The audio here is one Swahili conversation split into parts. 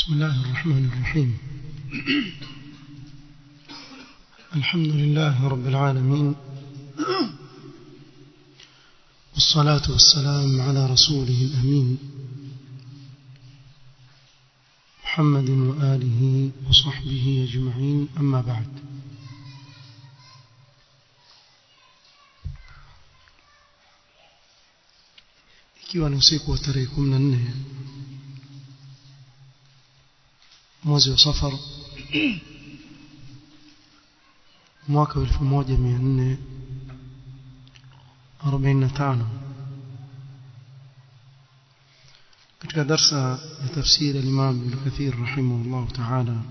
بسم الله الرحمن الرحيم الحمد لله رب العالمين والصلاة والسلام على رسوله الأمين محمد وآله وصحبه أجمعين أما بعد ikiwa ni usiku wa tarehe 14 mwezi wa safar mwaka wa 1445 katika darsa ya tafsiri al-Imam Ibn Kathir rahimahullah ta'ala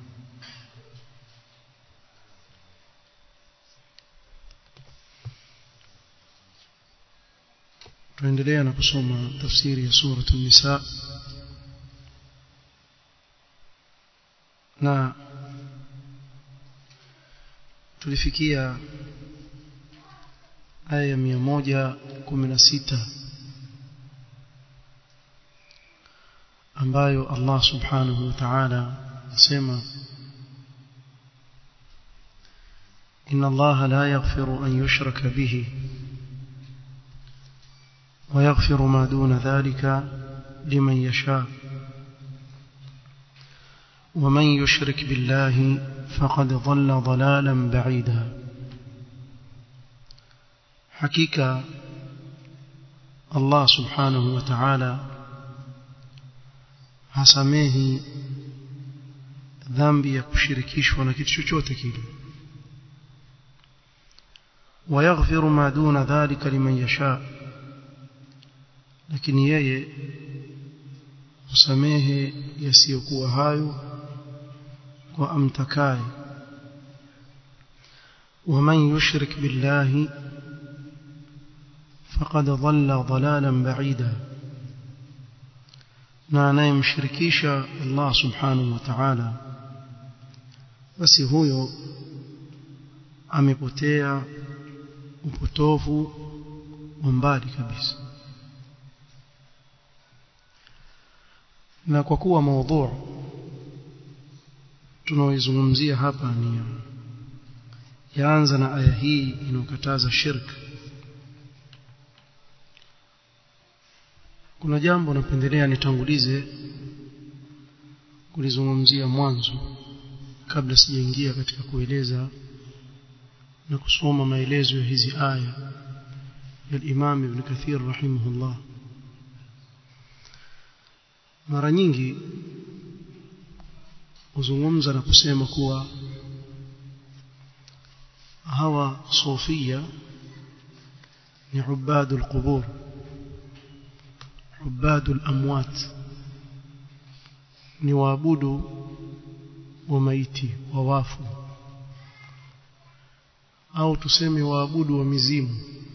tuendelea na kusoma tafsiri ya sura an-Nisa na tulifikia aya ya 116 ambayo Allah subhanahu wa ta'ala asema إن الله لا يغفر أن يشرك به ويغفر ما دون ذلك لمن يشاء ومن يشرك بالله فقد ضل ضلالا بعيدا حقيقة الله سبحانه وتعالى hasamehi dhambi ya kushirikishwa na kitu chochote kile ويغفر ما دون ذلك لمن يشاء lakini yeye husamehe yasiyokuwa hayo kwa amtakaye ومن يشرك بالله فقد ضل ضلالا بعيدا na anayemshirikisha Allah subhanahu wa ta'ala basi huyo amepotea upotofu wa mbali kabisa na kwa kuwa maudhu tunaoizungumzia hapa ni yaanza na aya hii inayokataza shirk kuna jambo napendelea nitangulize kulizungumzia mwanzo kabla sijaingia katika kueleza na kusoma maelezo ya hizi aya ya Imam Ibn Kathir rahimahullah mara nyingi huzungumza na kusema kuwa hawa sufia ni ubadu alqubur ubadu alamwat ni waabudu wa maiti wa wafu au tuseme waabudu wa mizimu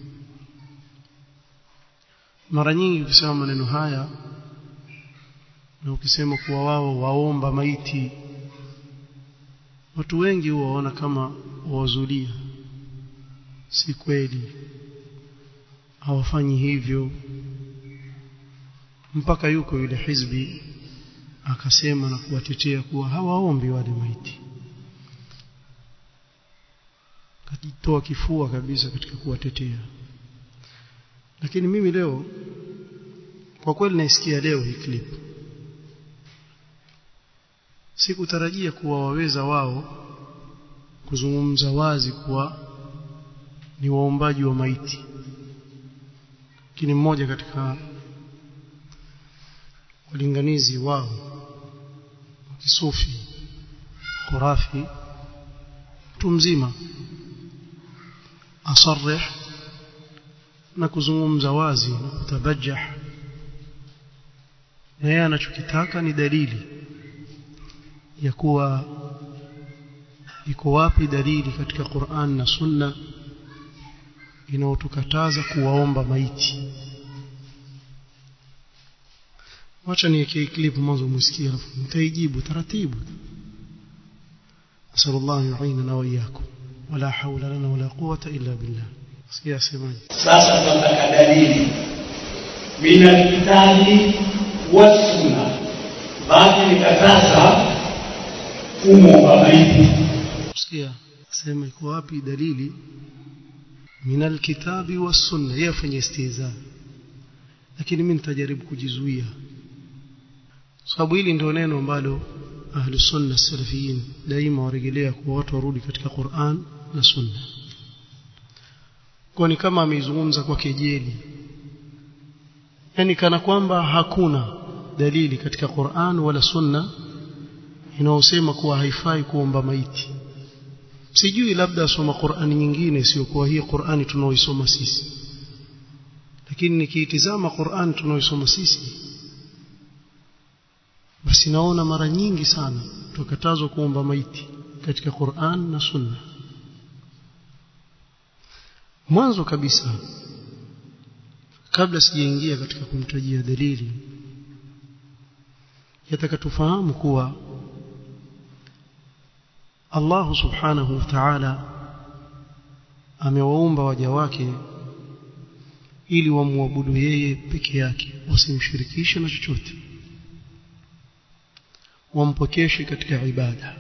mara nyingi ukisema maneno haya na ukisema kuwa wao waomba maiti watu wengi huwa waona kama wawazulia si kweli hawafanyi hivyo mpaka yuko yule hizbi akasema na kuwatetea kuwa hawaombi wale maiti kajitoa kifua kabisa katika kuwatetea lakini mimi leo kwa kweli naisikia leo hii clip sikutarajia kuwa waweza wao kuzungumza wazi kuwa ni waombaji wa maiti lakini mmoja katika walinganizi wao kisufi khurafi mtu mzima asarih na kuzungumza wazi na kutabajah na yeye anachokitaka ni dalili ya kuwa iko wapi dalili katika Qur'an na Sunna inayotukataza kuwaomba maiti wacha niweke clip mwanzo msikie alafu mtaijibu taratibu asallallahu yu'inana wa iyyakum wala hawla lana wala quwwata illa billah sikia semaje sasa tunataka dalili min alkitabi wassunna basi nikataza kumwomba maiti sikia sema iko wapi dalili min alkitabi wassunna yeye afanye istiza lakini mimi nitajaribu kujizuia sababu hili ndio neno ambalo ahlu sunna salafiyin daima warejelea kwa watu warudi katika Qur'an na sunna kwa ni kama ameizungumza kwa kejeli yani kana kwamba hakuna dalili katika Qur'an wala sunna inayosema kuwa haifai kuomba maiti sijui labda asoma Qur'ani nyingine isiyokuwa hii Qur'ani tunaoisoma sisi lakini nikiitizama Qur'ani tunaoisoma sisi basi naona mara nyingi sana tukatazwa kuomba maiti katika Qur'an na Sunna mwanzo kabisa kabla sijaingia katika kumtajia dalili yataka tufahamu kuwa Allah subhanahu wa ta'ala amewaumba waja wake ili wamwabudu yeye peke yake wasimshirikishe na chochote wampokeshe katika ibada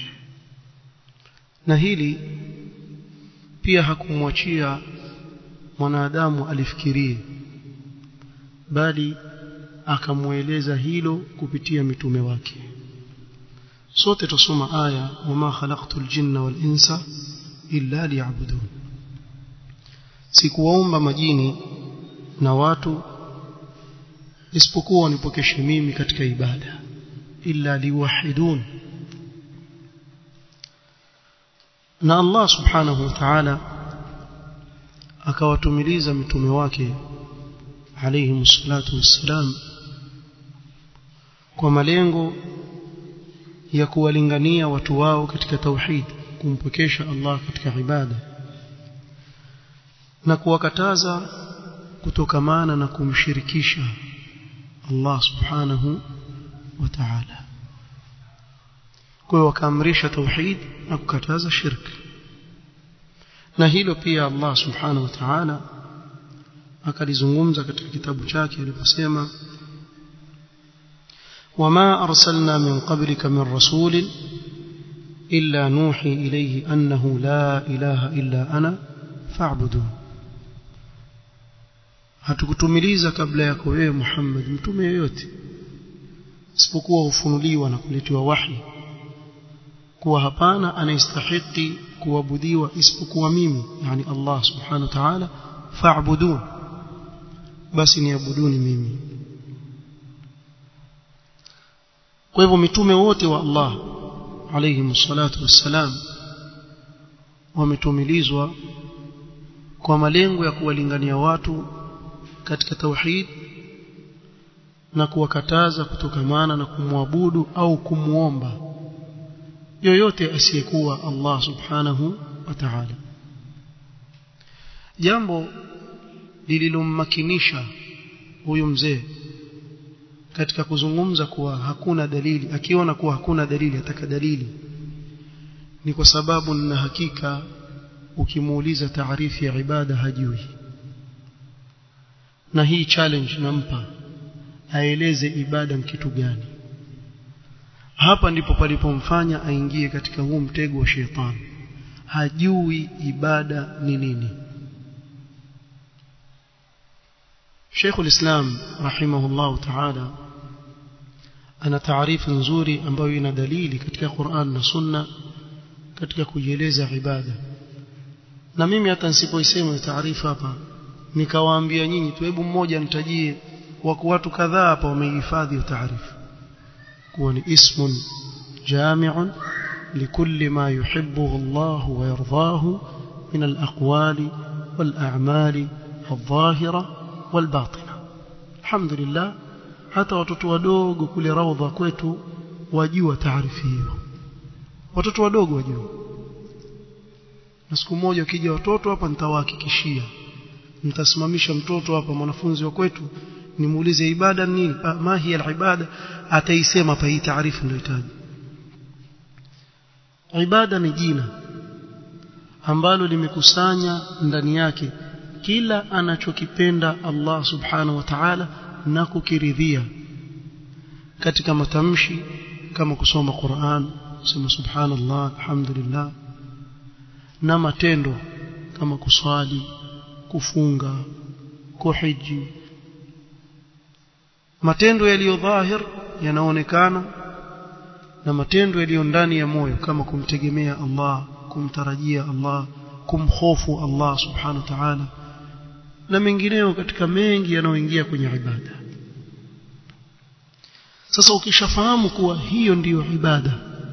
na hili pia hakumwachia mwanadamu alifikirie bali akamweleza hilo kupitia mitume wake sote tusoma aya wama khalaqtul jinna wal insa illa liya'budun sikuwaumba majini na watu isipokuwa wanipokeshe mimi katika ibada illa liwahidun na Allah subhanahu wa ta'ala akawatumiliza mitume wake alayhi salatu wassalam kwa malengo ya kuwalingania watu wao katika tauhid kumpokesha Allah katika ibada na kuwakataza kutokamana na kumshirikisha Allah subhanahu wa ta'ala kwa hiyo wakaamrisha tauhid na kukataza shirk na hilo pia Allah subhanahu wa ta'ala akalizungumza katika kitabu chake aliposema وما أرسلنا من قبلك من رسول إلا نوحي إليه أنه لا إله إلا أنا فاعبدون hatukutumiliza kabla yako wewe Muhammad mtume yoyote isipokuwa hufunuliwa na kuletewa wahi kuwa hapana anayestahiki kuabudiwa isipokuwa mimi yani Allah subhanahu wa ta'ala fa'budun basi niabuduni mimi kwa hivyo mitume wote wa Allah alayhi salatu wassalam wametumilizwa kwa malengo ya kuwalingania watu katika tauhid na kuwakataza kutokamana na kumwabudu au kumuomba yoyote asiyekuwa Allah subhanahu wa ta'ala jambo lililommakinisha huyu mzee katika kuzungumza kuwa hakuna dalili akiona kuwa hakuna dalili ataka dalili ni kwa sababu nina hakika ukimuuliza taarifu ya ibada hajui na hii challenge nampa aeleze ibada ni kitu gani hapa ndipo palipomfanya aingie katika huu mtego wa shetani hajui ibada ni nini Sheikh ulislam rahimahullah ta'ala ana taarifu nzuri ambayo ina dalili katika Qur'an na Sunna katika kujieleza ibada na mimi hata nisipoisema taarifa hapa nikawaambia nyinyi tu hebu mmoja nitajie wako watu kadhaa hapa wamehifadhi taarifa kuwa ni ismun jami'un likulli ma yuhibbuhu Allah wa yardahu min al-aqwali wal-a'mali adh-dhahira wal-batina alhamdulillah hata watoto wadogo kule raudha kwetu wajua taarifa hiyo watoto wadogo wajua na siku moja ukija watoto hapa nitawahakikishia nitasimamisha mtoto hapa mwanafunzi wa kwetu nimuulize ibada nini ma hiya al-ibada ataisema hapa hii taarifa ndio itaji ibada ni jina ambalo limekusanya ndani yake kila anachokipenda Allah subhanahu wa ta'ala na kukiridhia katika matamshi kama kusoma Qur'an kusema subhanallah alhamdulillah na matendo kama kuswali kufunga kuhiji matendo yaliyo dhahir yanaonekana na matendo yaliyo ndani ya moyo kama kumtegemea Allah kumtarajia Allah kumhofu Allah subhanahu wa ta'ala na mengineyo katika mengi yanayoingia kwenye ibada sasa ukishafahamu kuwa hiyo ndiyo ibada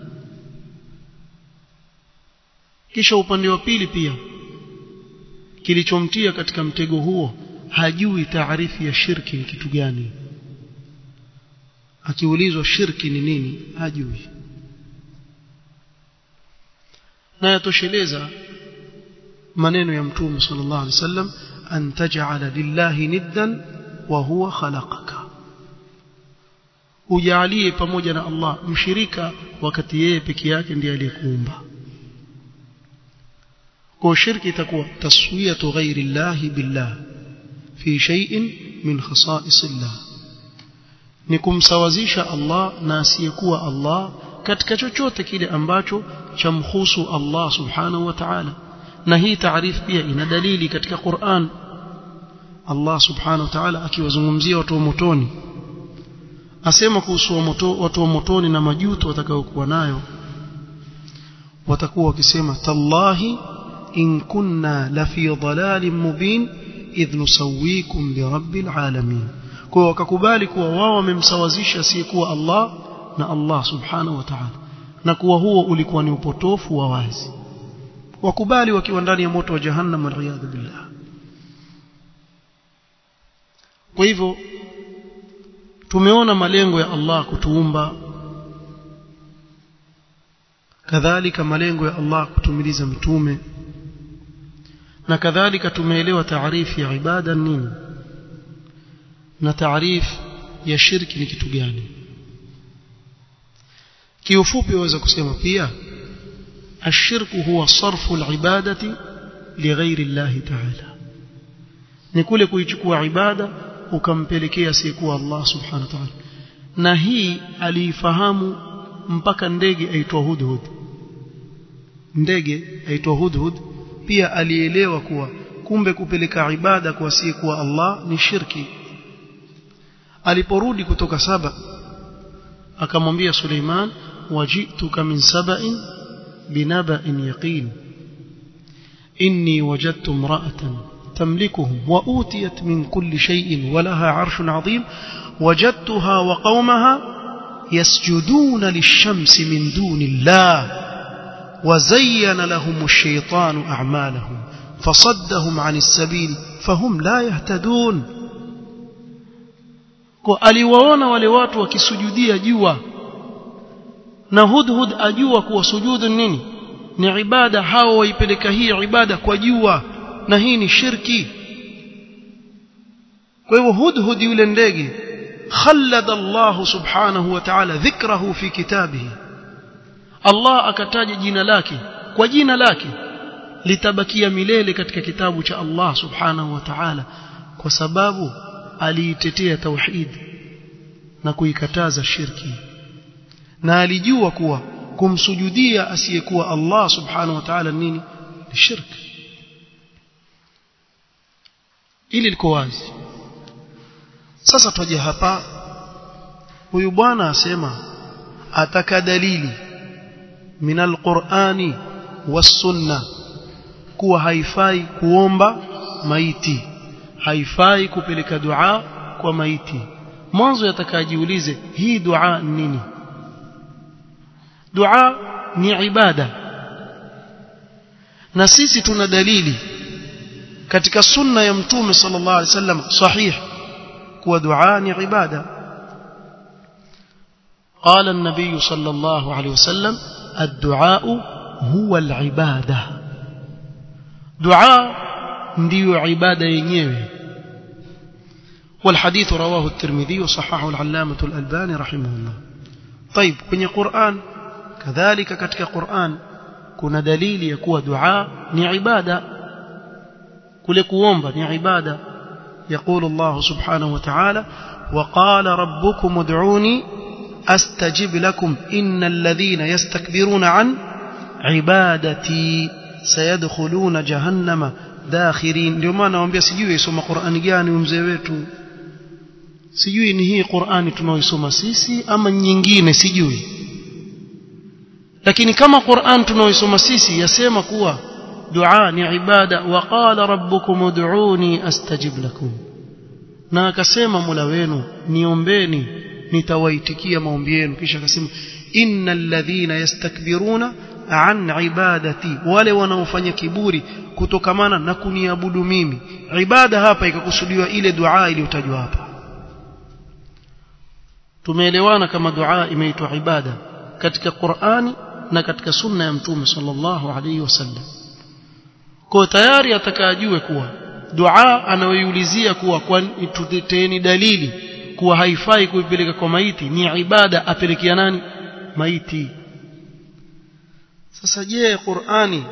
kisha upande wa pili pia kilichomtia katika mtego huo hajui taarifu ya shirki ni kitu gani akiulizwa shirki ni nini hajui na yatosheleza maneno ya mtume sallallahu alaihi wasallam an taj'ala lillahi niddan wa huwa khalaqaka ujalie pamoja na Allah mshirika wakati yeye peke yake ndiye aliyekuumba kwa shirki itakuwa taswiyatu ghairi llahi billah fi shay'in min khasa'is Allah ni kumsawazisha Allah na asiyekuwa Allah katika chochote kile ambacho chamhusu Allah subhanahu wa ta'ala na hii taarifu pia ina dalili katika Qur'an Allah subhanahu wa ta'ala akiwazungumzia watu wa motoni asema kuhusu watu wa motoni na majuto watakayokuwa nayo watakuwa wakisema tallahi in kunna la fi dhalalin mubin idh nusawwikum bi rabbil alamin kwa wakakubali kuwa wao wamemsawazisha asiyekuwa Allah na Allah subhanahu wa ta'ala na kuwa huo ulikuwa ni upotofu wa wazi wakubali wakiwa ndani ya moto wa jahannam waliyadhu billah kwa hivyo tumeona malengo ya Allah kutuumba kadhalika malengo ya Allah kutumiliza mitume na kadhalika tumeelewa taarifu ya ibada nini na taarifu ya shirki ni kitu gani kiufupi waweza kusema pia الشرك هو صرف العبادة لغير الله تعالى ni kule kuichukua ibada ukampelekea asiyekuwa Allah subhanahu wa ta'ala na hii aliifahamu mpaka ndege aitwa hudhud ndege aitwa hudhud pia alielewa kuwa kumbe kupeleka ibada kwa asiyekuwa Allah ni shirki aliporudi kutoka saba akamwambia Suleiman wajituka min saba'in binaba'in yaqin inni wajadtu imra'atan تملكهم وأوتيت من كل شيء ولها عرش عظيم وجدتها وقومها يسجدون للشمس من دون الله وزين لهم الشيطان أعمالهم فصدهم عن السبيل فهم لا يهتدون aliwaona wale watu wakisujudia jua na hudhud ajua kuwa sujudu nini ni ibada hao waipeleka hii ibada kwa jua na hii ni shirki kwa hivyo hudhud yule ndege خلد الله سبحانه وتعالى ذكره في كتابه Allah akataja jina lake kwa jina lake litabakia milele katika kitabu cha Allah subhanahu wa ta'ala kwa sababu aliitetea tauhid na kuikataza shirki na alijua kuwa kumsujudia asiyekuwa Allah subhanahu wa ta'ala nini ni shirki ili liko wazi sasa twaje hapa huyu bwana asema ataka dalili min alqur'ani was-sunna kuwa haifai kuomba maiti haifai kupeleka dua kwa maiti mwanzo yatakajiulize hii dua nini dua ni ibada na sisi tuna dalili katika sunna ya mtume sallallahu alaihi wasallam sahih kuwa dua ni ibada قال النبي صلى الله عليه وسلم الدعاء هو العبادة دعاء ndio عبادة yenyewe والحديث رواه الترمذي وصححه العلامة الألباني رحمه الله طيب kwenye Qur'an kadhalika katika Qur'an kuna dalili ya kuwa dua ni ibada kule kuomba ni ibada يقول الله سبحانه وتعالى وقال ربكم ادعوني astajib lakum innal ladhina yastakbiruna an ibadati sayadkhuluna jahannama dakhirin ndio maana nawaambia sijui isoma Qur'ani gani mzee wetu sijui ni hii Qur'ani tunaoisoma sisi ama nyingine sijui lakini kama Qur'an tunaoisoma sisi yasema kuwa dua ni ibada wa qala rabbukum ud'uni astajib lakum na akasema Mola wenu niombeni nitawaitikia maombi yenu kisha akasema innal ladhina yastakbiruna an ibadati wale wanaofanya kiburi kutokamana na kuniabudu mimi ibada hapa ikakusudiwa ile dua iliyotajwa hapa tumeelewana kama dua imeitwa ibada katika Qur'ani na katika sunna ya mtume sallallahu alaihi wasallam kwa tayari atakajue kuwa dua anayoiulizia kuwa kwa tuteteni dalili kuwa haifai kuipeleka kwa maiti ni ibada apelekea nani maiti sasa je Qur'ani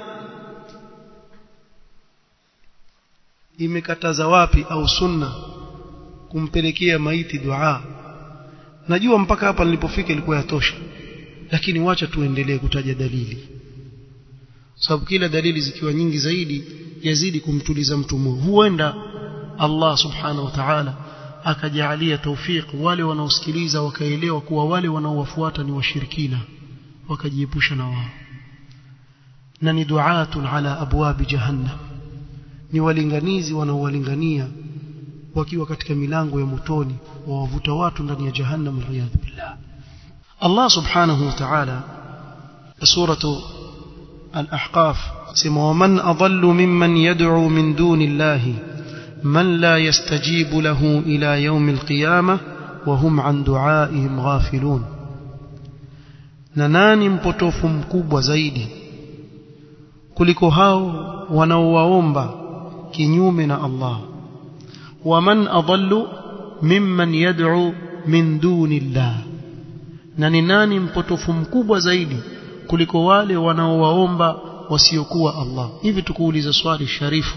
imekataza wapi au sunna kumpelekea maiti dua najua mpaka hapa nilipofika ilikuwa yatosha lakini wacha tuendelee kutaja dalili sababu kila dalili zikiwa nyingi zaidi yazidi kumtuliza mtu moyo huenda Allah subhanahu wa ta'ala akajalia tawfik wale wanaosikiliza wakaelewa kuwa wale wanaowafuata ni washirikina wakajiepusha na wao na ni duatun ala abwabi jahannam ni walinganizi wanaowalingania wakiwa katika milango ya motoni wawavuta watu ndani ya jahannam waliyadhu billah Allah subhanahu wa ta'ala suratu al-ahqaf sema waman adallu mimman yad'u min duni llahi man la yastajibu lahu ila yawm al-qiyamah wa hum an du'aihim ghafilun na nani mpotofu mkubwa zaidi kuliko hao wanaowaomba kinyume na Allah waman adallu mimman yad'u min duni llah na ni nani mpotofu mkubwa zaidi kuliko wale wanaowaomba wasiokuwa Allah hivi tukuuliza swali sharifu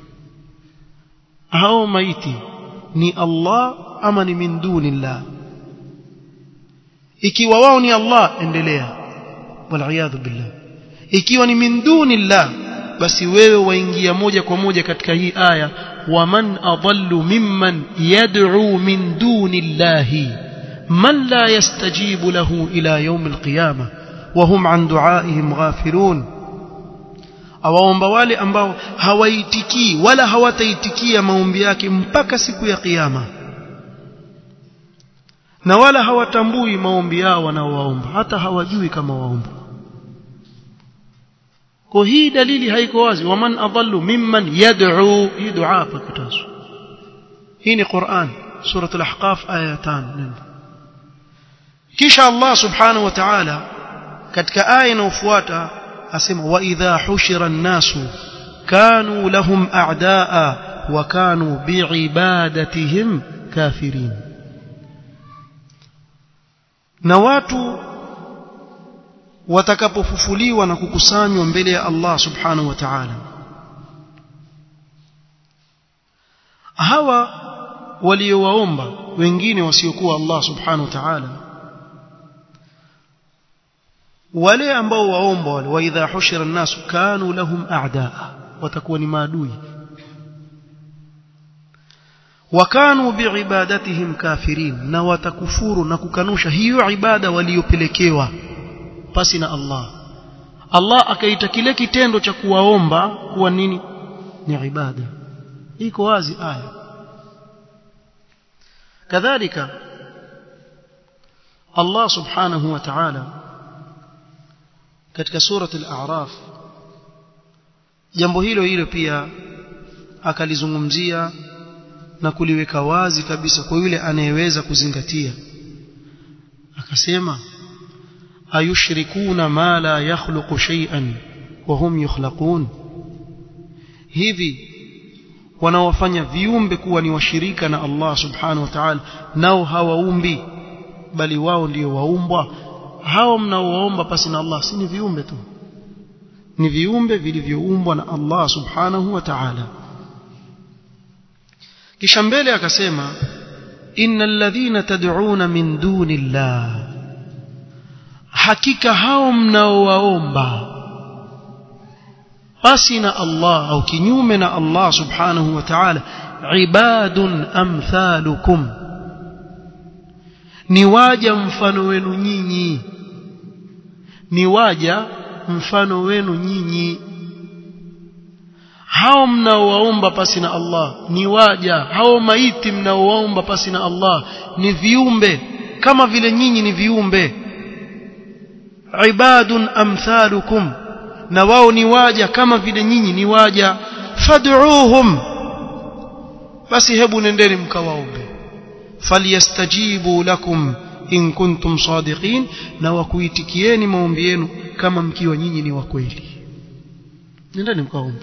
hao maiti ni Allah ama ni min duni llah ikiwa wao ni Allah endelea wal billah ikiwa ni min duni llah basi wewe waingia moja kwa moja katika hii aya waman adallu mimman yad'u min duni llahi man la yastajibu lahu ila yawm alqiyama wa hum an du'aihim ghafilun awaomba wale ambao hawaitikii wala hawataitikia maombi yake mpaka siku ya kiyama na wala hawatambui maombi yao wanaowaomba hata hawajui kama waomba kwa hii dalili haiko wazi waman adallu mimman yad'u hii dua pakitazo hii ni Qur'an surah al-ahqaf aya 5 kisha Allah subhanahu wa ta'ala katika aya inayofuata asema wa idha hushira an-nasu kanu lahum a'daa wa kanu bi'ibadatihim kafirin na watu watakapofufuliwa na kukusanywa mbele ya Allah subhanahu wa ta'ala hawa waliowaomba wengine wasiokuwa Allah subhanahu wa ta'ala wale ambao waomba wale wa idha hushira an-nas kanu lahum a'daa watakuwa ni maadui wakanu biibadatihim kafirin na watakufuru na kukanusha hiyo ibada waliyopelekewa pasi na Allah Allah akaita kile kitendo cha kuwaomba kuwa nini ni ibada iko wazi aya kadhalika Allah subhanahu wa ta'ala katika surati al-a'raf jambo hilo hilo pia akalizungumzia na kuliweka wazi kabisa kwa yule anayeweza kuzingatia akasema ayushrikuna ma la yakhluqu shay'an wa hum yukhlaqun hivi wanaofanya viumbe kuwa ni washirika na Allah subhanahu wa ta'ala nao hawaumbi bali wao ndio waumbwa hao mnaowaomba pasi na Allah si ni viumbe tu ni viumbe vilivyoumbwa na Allah subhanahu wa ta'ala kisha mbele akasema innal ladhina tad'una min duni llah hakika hao mnaowaomba basi na Allah au kinyume na Allah subhanahu wa ta'ala ibadun amthalukum ni waja mfano wenu nyinyi ni waja mfano wenu nyinyi hao mnaowaomba pasi na Allah ni waja hao maiti mnaowaomba pasi na Allah ni viumbe kama vile nyinyi ni viumbe ibadun amthalukum na wao ni waja kama vile nyinyi ni waja fad'uuhum basi hebu nendeni mkawaombe falyastajibu lakum in kuntum sadiqin na wakuitikieni maombi yenu kama mkiwa nyinyi ni wa kweli nendeni mkaombe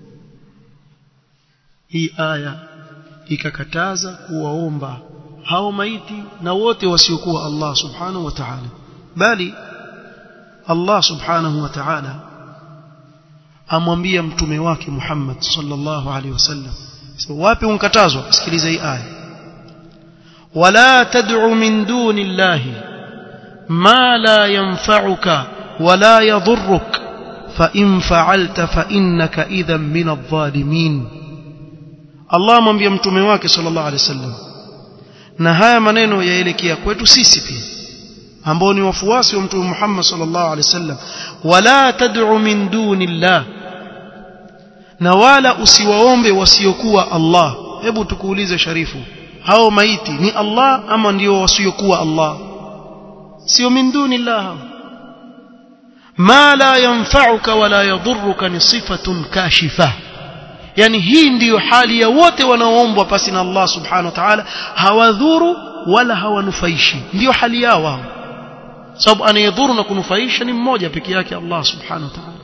hii aya ikakataza kuwaomba hao maiti na wote wasiokuwa Allah subhanahu wa ta'ala bali Allah subhanahu wa ta'ala amwambia mtume wake Muhammad sallallahu alaihi wasallam so, wapi unkatazwa sikiliza hii aya wala tad'u min duni llahi ma la yanfa'uka wala yadhurruk fa in fa'alta fa innaka idhan min adh-dhalimin Allah amwambia mtume wake sallallahu alaihi wasallam na haya maneno yaelekea kwetu sisi pia ambao ni wafuasi wa mtume Muhammad sallallahu alaihi wasallam wala tad'u min duni llah na wala usiwaombe wasiokuwa Allah hebu tukuulize sharifu hao maiti ni Allah ama ndio wasiokuwa Allah sio min duni llah ma la yanfa'uka wala yadhurruka ni sifatun kashifa yani hii ndiyo hali ya wote wanaoombwa pasi na Allah subhanahu wa ta'ala hawadhuru wala hawanufaishi ndiyo hali yao wao sababu anayedhuru na kunufaisha ni mmoja peke yake Allah subhanahu wa ta'ala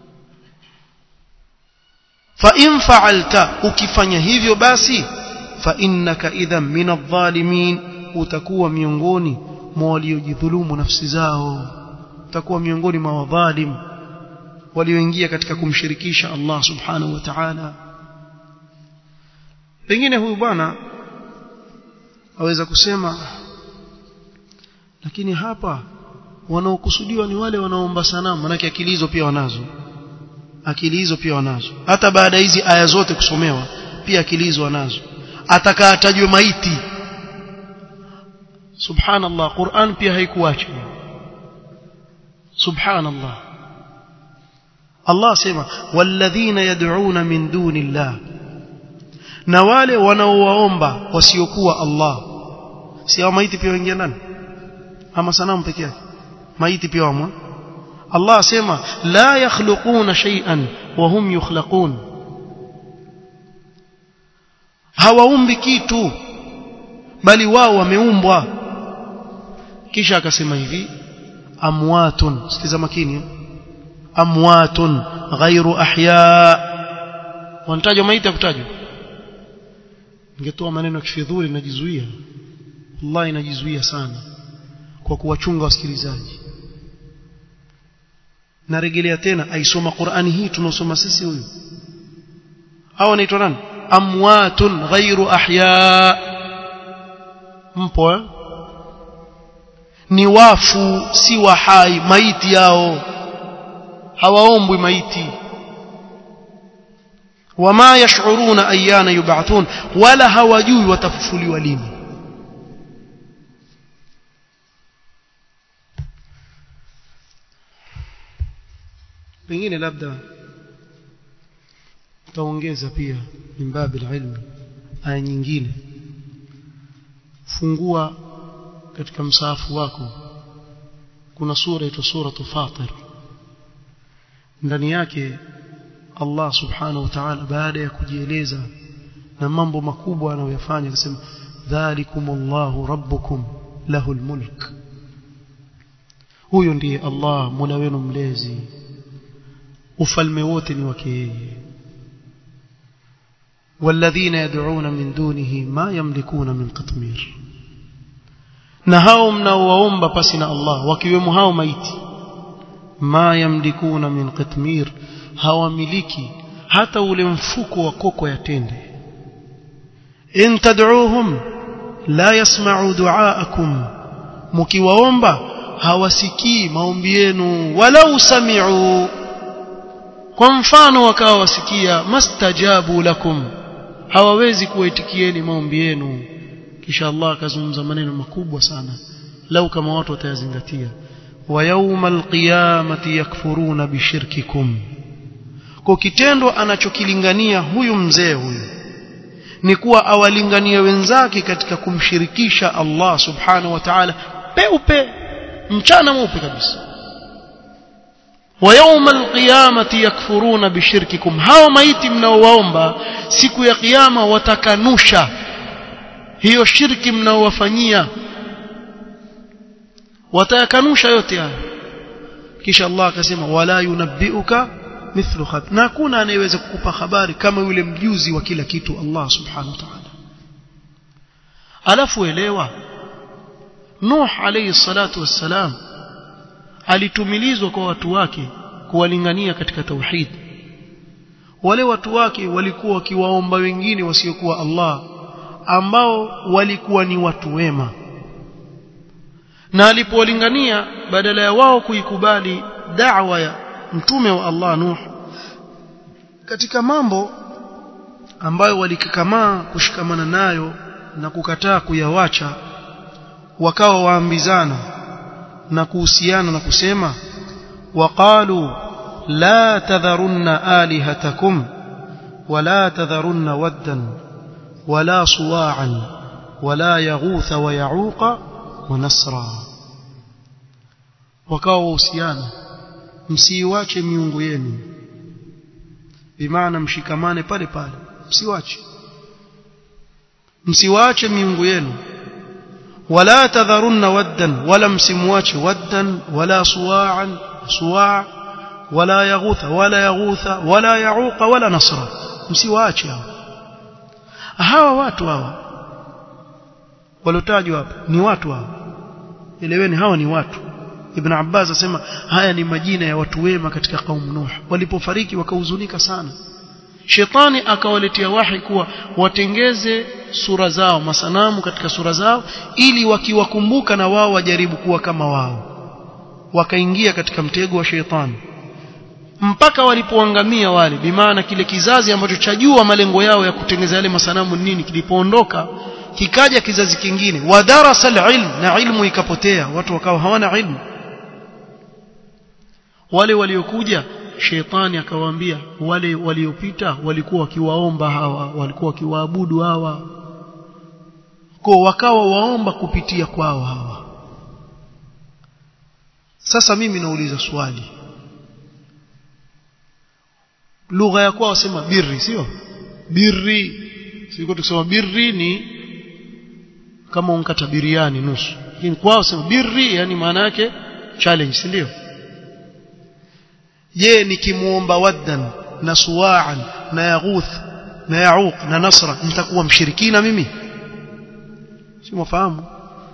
fa in fa'alta ukifanya hivyo basi fa innaka idhan min adh-dhalimin utakuwa miongoni mwa waliojidhulumu nafsi zao utakuwa miongoni mwa wadhalim walioingia katika kumshirikisha Allah subhanahu wa ta'ala pengine huyu bwana aweza kusema lakini hapa wanaokusudiwa ni wale wanaoomba sanamu manake akili hizo pia wanazo akili hizo pia wanazo hata baada hizi aya zote kusomewa pia akili hizo wanazo atakaatajwe maiti subhanallah Qur'an pia haikuacha subhanallah Allah sema walladhina yad'una min dunillah na wale wanaowaomba wasiokuwa Allah si hao maiti pia waingia ndani ama sanamu peke yake maiti pia wamo Allah asema la yakhluquna shay'an wa hum yukhlaqun hawaumbi kitu bali wao wameumbwa kisha akasema hivi amwatun sikiza makini amwatun ghairu ahya wanatajwa maiti akutajwa ningetoa maneno ya kifidhuli najizuia wallahi najizuia sana kwa kuwachunga wasikilizaji narejelea tena aisoma Qur'ani hii tunaosoma sisi huyu hao wanaitwa nani amwatun ghairu ahya mpo eh? ni wafu si wahai maiti yao hawaombwi maiti wama yash'uruna ayyana yub'athun wala hawajui watafufuliwa lini pengine labda utaongeza pia min babil ilmi aya nyingine fungua katika msaafu wako kuna sura ito suratu fatir ndani yake Allah subhanahu wa ta'ala baada ya kujieleza na mambo makubwa anayoyafanya akasema dhalikumullahu rabbukum lahul mulk huyo ndiye Allah mola wenu mlezi ufalme wote ni wake yeye والذين يدعون من دونه ما يملكون من قطمير na hao mnaowaomba pasi na Allah wakiwemo hao maiti ma yamlikuna min qitmir hawamiliki hata ule mfuko wa koko ya tende in tad'uuhum la yasma'u du'aakum mkiwaomba hawasikii maombi yenu walau sami'u kwa mfano wakawa wasikia mastajabu lakum hawawezi kuwaitikieni maombi yenu kisha Allah akazungumza maneno makubwa sana lau kama watu watayazingatia wa yawmal qiyamati yakfuruna bishirkikum kwa kitendo anachokilingania huyu mzee huyu ni kuwa awalinganie wenzake katika kumshirikisha Allah subhanahu wa ta'ala peupe mchana mweupe kabisa wa yawmal qiyamati yakfuruna bishirkikum hao maiti mnaowaomba siku ya kiyama watakanusha hiyo shirki mnaowafanyia watayakanusha yote haya kisha Allah akasema wala yunabbiuka mithlu khabir na hakuna anayeweza kukupa habari kama yule mjuzi wa kila kitu Allah subhanahu wa ta'ala alafu elewa Nuh alayhi salatu wassalam alitumilizwa kwa watu wake kuwalingania katika tauhid wale watu wake walikuwa wakiwaomba wengine wasiokuwa Allah ambao walikuwa ni watu wema na alipowalingania badala ya wao kuikubali da'wa ya mtume wa Allah Nuh katika mambo ambayo walikakamaa kushikamana nayo na kukataa kuyawacha wakawa waambizana na kuhusiana na kusema waqalu la tadharunna alihatakum wala tadharunna waddan wala suwa'an wala yaghutha wa ya'uqa wa nasra wakawa wahusiana msiiwache miungu yenu bimaana mshikamane pale pale msiwache msiwache miungu yenu wala tadharunna waddan wala msimwache waddan wala suwa'an suwa' wala yaghutha wala yaghutha wala yauqa wala nasra msiwaache hao hawa watu hawa walotajwa hapa ni watu hawa eleweni hawa ni watu Ibn Abbas asema haya ni majina ya watu wema katika kaumu Nuh walipofariki wakahuzunika sana Shetani akawaletea wahi kuwa watengeze sura zao masanamu katika sura zao ili wakiwakumbuka na wao wajaribu kuwa kama wao wakaingia katika mtego wa shetani mpaka walipoangamia wale bimaana kile kizazi ambacho chajua malengo yao ya kutengeza yale masanamu nini kilipoondoka kikaja kizazi kingine wadarasa alilm na ilmu ikapotea watu wakawa hawana ilmu wale waliokuja shetani akawaambia wale waliopita walikuwa wakiwaomba hawa walikuwa wakiwaabudu hawa kwa wakawa waomba kupitia kwao hawa sasa mimi nauliza swali lugha ya kwao wasema birri sio birri siko tukisema birri ni kama unkata biriani nusu lakini kwao sema birri yani maana yake challenge si ndio je nikimuomba waddan na suwa'an na yaghuth na yauq na nasra nitakuwa mshirikina mimi si mfahamu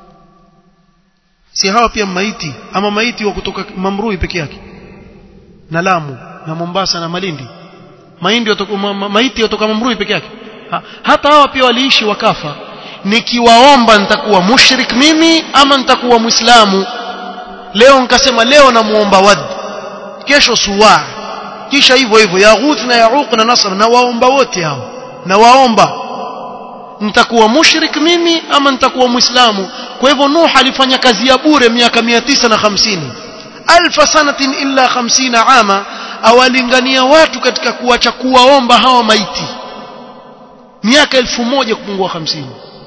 si hawa pia maiti ama maiti wa kutoka Mamrui peke yake na Lamu na Mombasa na Malindi maindi watoka, ma, ma, maiti kutoka Mamrui peke yake ha, hata hawa pia waliishi wakafa nikiwaomba nitakuwa mushrik mimi ama nitakuwa muislamu leo nikasema leo namuomba wad kesho suwa kisha hivyo hivyo yaghuth na yauq na nasr na waomba wote hao na waomba nitakuwa mushrik mimi ama nitakuwa muislamu kwa hivyo nuh alifanya kazi ya bure miaka 950 alfa sanatin illa 50 ama awalingania watu katika kuacha kuwaomba hawa maiti miaka elfu moja kupungua 50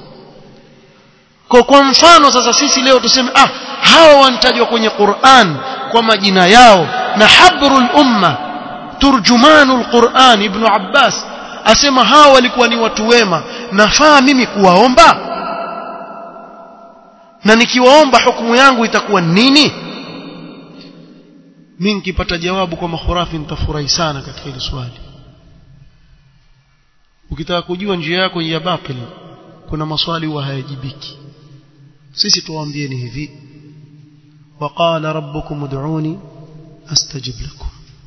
kwa kwa mfano sasa sisi leo tuseme ah hawa wanatajwa kwenye Qur'an kwa majina yao na habrul umma turjumanul Qur'an ibn Abbas asema hawa walikuwa ni watu wema nafaa mimi kuwaomba na nikiwaomba hukumu yangu itakuwa nini mimi nikipata jawabu kwa makhurafi nitafurahi sana katika hili swali ukitaka kujua njia yako ya batil kuna maswali huwa hayajibiki sisi tuwaambieni hivi waqala rabbukum ud'uni astajib lakum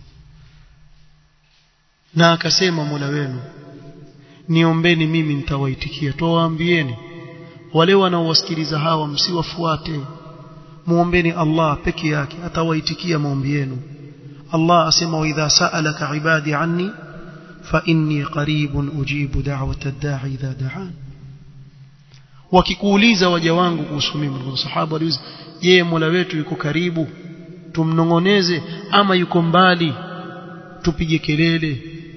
na akasema Mola wenu niombeni mimi nitawaitikia tuwaambieni wale wanaowasikiliza hawa msiwafuate muombeni Allah peke yake atawaitikia maombi yenu Allah asema wa idha sa'alaka ibadi anni fa inni qaribun ujibu da'wata ad-da'i idha da'an wakikuuliza waja wangu kuhusu mimi sahaba waliuliza je Mola wetu yuko karibu tumnongoneze ama yuko mbali tupige kelele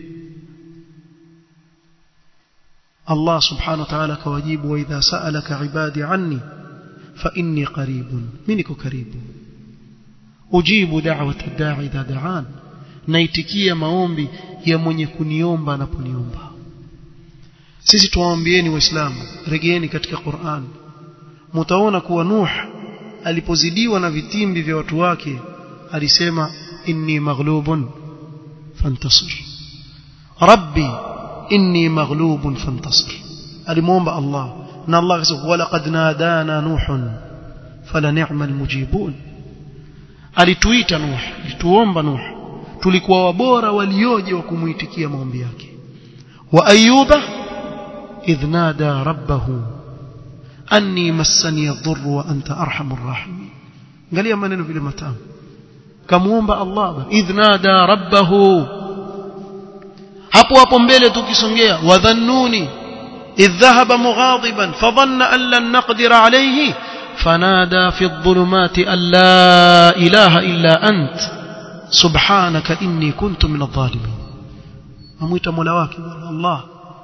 Allah subhanahu wa ta'ala kawajibu wa idha sa'alaka ibadi anni fa inni qaribun mimi niko karibu ujibu da'wata ad-da'i idha da'an naitikia maombi ya mwenye kuniomba anaponiomba sisi tuwaombieni waislamu regeeni katika Qur'an mtaona kuwa Nuh alipozidiwa na vitimbi vya watu wake alisema inni maghlubun fantasir rabbi inni maghlubun fantasir alimuomba Allah na Allah akasema walaqad nadana nuhun fala ni'mal mujibun alituita Nuh alituomba Nuh tulikuwa wabora walioje wa kumuitikia maombi yake wa ayuba idh nada rabbahu anni massani adh-dhurr wa anta arhamur rahimin angalia maneno vile matamu kamuomba Allah idh nada rabbahu hapo hapo mbele tukisongea wadhannuni idh dhahaba mughadiban fadhanna an lan naqdira alayhi fanada fi adh-dhulumati an la ilaha illa ant subhanaka inni kuntu min adh-dhalimin amuita mola wake Allah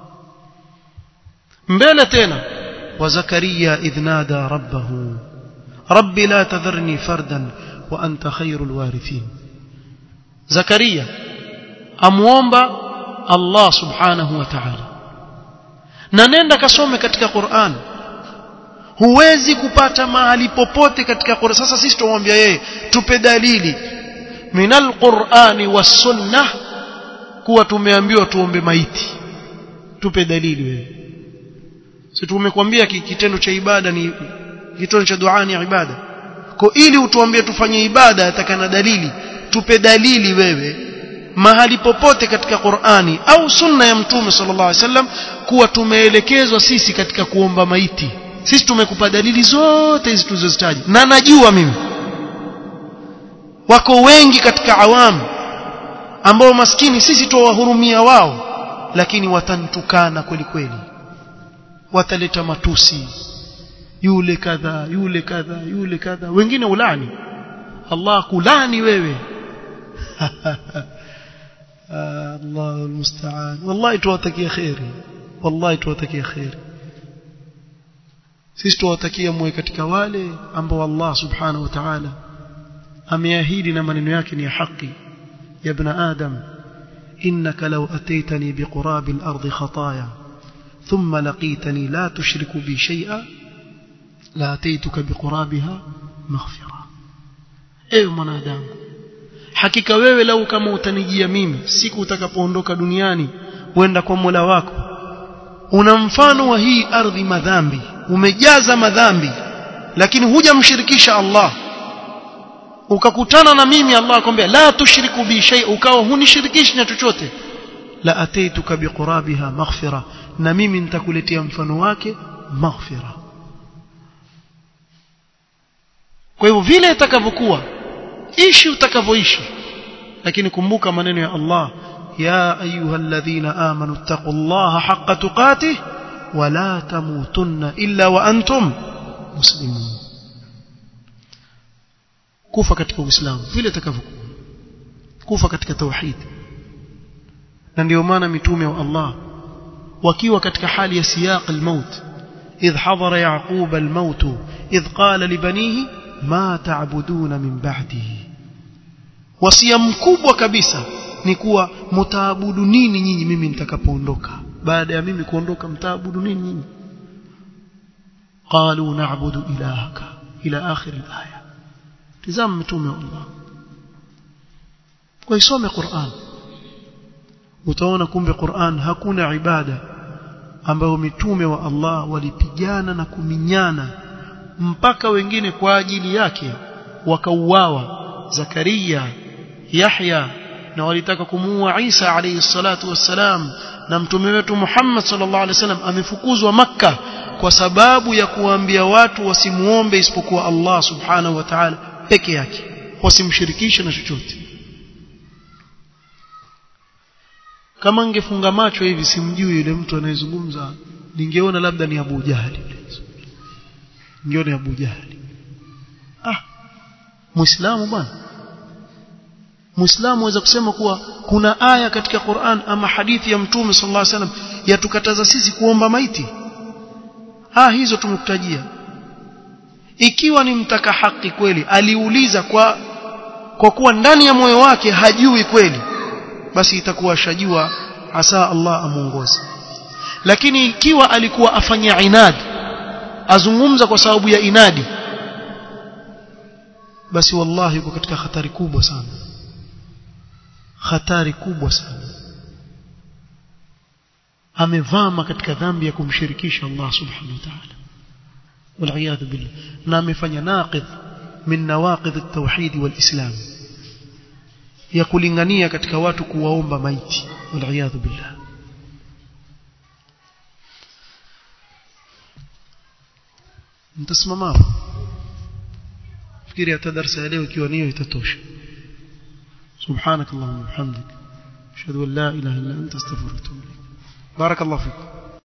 mbele tena وزكريا إذ نادى ربه رب لا تذرني فردا وأنت خير الوارثين زكريا أموomba الله سبحانه وتعالى na nenda kasome katika Qur'an huwezi kupata mahali popote katika Qur'an sasa sisi tumwambia yeye tupe dalili minal Qur'ani was sunnah kuwa tumeambiwa tuombe maiti tupe dalili wewe si tumekwambia kitendo cha ibada ni kitendo cha dua ni ibada kwa ili utuambie tufanye ibada atakana dalili tupe dalili wewe mahali popote katika Qur'ani au sunna ya mtume sallallahu alaihi wasallam kuwa tumeelekezwa sisi katika kuomba maiti sisi tumekupa dalili zote hizi tulizozitaja na najua mimi wako wengi katika awamu ambao maskini sisi tuwahurumia wao lakini watantukana kweli kweli wataleta matusi yule kadha yule kadha yule kadha wengine ulani Allah kulani wewe Allah almusta'an wallahi tuwatakia khairi wallahi tuwatakia khairi sisi tuwatakia mwe katika wale ambao Allah subhanahu wa ta'ala ameahidi na maneno yake ni ya haki ya ibn adam innaka law ataitani biqurabil ardi khataaya ثم لقيتني لا تشرك بي شيئا لاتيتك بقرابها مغفرة ايوه mwanadamu hakika wewe lau kama utanijia mimi siku utakapoondoka duniani uenda kwa Mola wako una mfano wa hii ardhi madhambi umejaza madhambi lakini hujamshirikisha Allah ukakutana na mimi Allah akwambia la tushriku bi shay ukawa hunishirikishi na chochote la ataituka biqurabiha maghfira na mimi nitakuletea mfano wake maghfira kwa hivyo vile itakavyokuwa ishi utakavyoishi lakini kumbuka maneno ya Allah ya ayyuhalladhina amanu taqullaha haqqa tuqatih wa la tamutunna illa wa antum muslimun kufa katika uislamu vile itakavyokuwa kufa katika tauhid na ndio maana mitume wa Allah wakiwa katika hali ya siyaq al-maut idh hadara yaqub al-maut idh qala li banihi ma ta'buduna min ba'dihi wasia mkubwa kabisa ni kuwa mtaabudu nini nyinyi mimi nitakapoondoka baada ya mimi kuondoka mtaabudu nini nyinyi qalu na'budu ilahaka ila akhir al-aya tazama mtume wa Allah kwa isome Qur'an utaona kumbe Qur'an hakuna ibada ambayo mitume wa Allah walipigana na kuminyana mpaka wengine kwa ajili yake wakauawa Zakaria Yahya na walitaka kumuua Isa alayhi salatu wassalam na mtume wetu Muhammad sallallahu alaihi wasallam amefukuzwa maka kwa sababu ya kuwaambia watu wasimuombe isipokuwa Allah subhanahu wa ta'ala peke yake wasimshirikishe na chochote kama ningefunga macho hivi simjui yule mtu anayezungumza ningeona labda ni Abu Jahali ningeona Abu Jahali ah muislamu bwana muislamu aweza kusema kuwa kuna aya katika Qur'an ama hadithi ya mtume sallallahu alaihi wasallam yatukataza sisi kuomba maiti ah hizo tumekutajia ikiwa ni mtaka haki kweli aliuliza kwa kwa kuwa ndani ya moyo wake hajui kweli basi itakuwa shajua asa Allah amuongoze lakini ikiwa alikuwa afanya inadi azungumza kwa sababu ya inadi basi wallahi yuko katika hatari kubwa sana hatari kubwa sana amevama katika dhambi ya kumshirikisha Allah subhanahu wa ta'ala والعياذ بالله na amefanya naqidh min nawaqidh at-tauhid wal-islam ya kulingania katika watu kuwaomba maiti والعياذ بالله mtasimama fikiri hata darasa ya leo ikiwa niyo itatosha سبحانك اللهم وبحمدك اشهد ان لا اله الا انت استغفرك واتوب اليك بارك الله فيكم